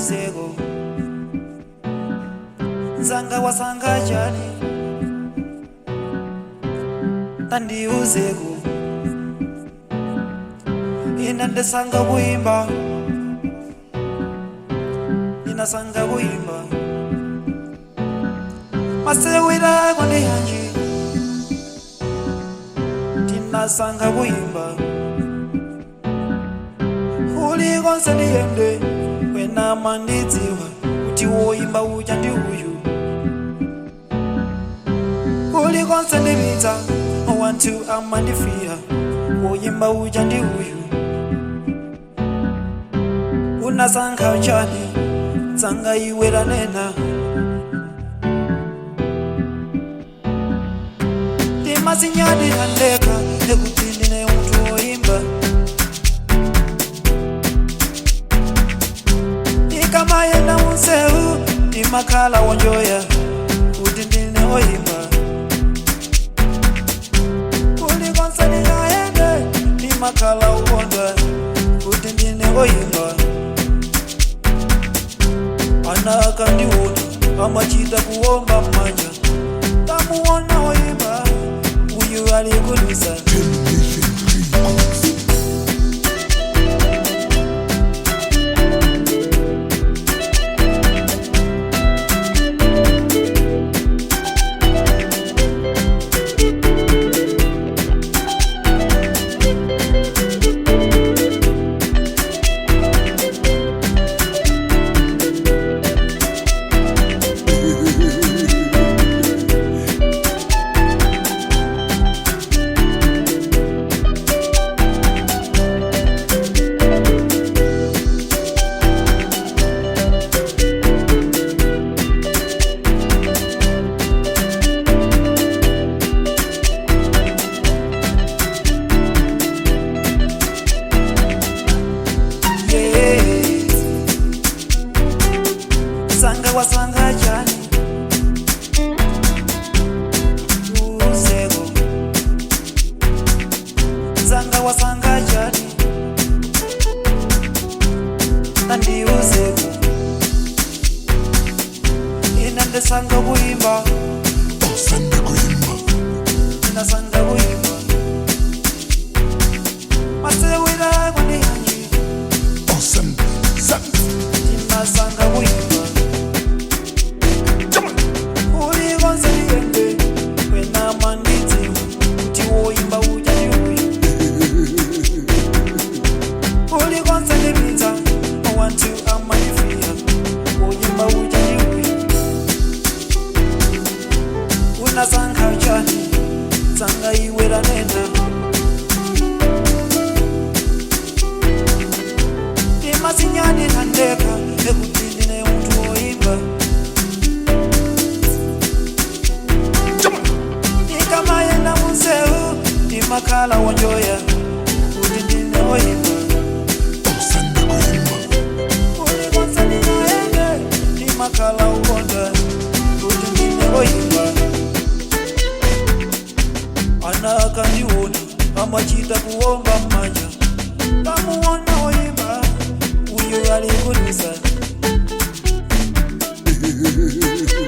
tandiuzeko nzanga wasanga chani tandiuzeko ina ndesanga kuimba inasanga kuimba masewirako ndi yanji tinasanga kuimba ulikonse ndiyende wena mandidziwa kuti woimba uja ndi uyu ulikonse ndipita wantu amandifiya woimba uja ndi uyu unasankha chani tsanga iwe lanena timasinyadi handeka ekuti ndine munthu woimba ikamayenda munsewu ndimakhala wonjoya kuti ndine woimba kulikonse ndingayende ndimakhala ukondwa kuti ndine woimba ana akandiona amachita kuomba mmanja tamuona woimba uyu alikudusa yeah. sanga wasanga chani uzeko sanga wasanga chani andiuzeko ina ndesanga kuimba Osande kuimba inasanga kuimba masewira kwandiyanji Osande Sande inasanga kuimba Jaman ulikonse liyende wena mandidziwa kuti woimba uja ndi uyu ulikonse lipita wantu amanifiya woimba uja ndi uyu unasankha chani tsanga iwe lanena timasinyani handeka ekuti ndine munthu woimba Jaman ikamayenda munsewu ndimakhala wonjoya kuti ndine woimba Osande kuimba ulikonse ndingayende ndimakhala ukondwa kuti ndine woimba ana akandiona amachita kuomba mmanja tamuona woimba uyu alikudusa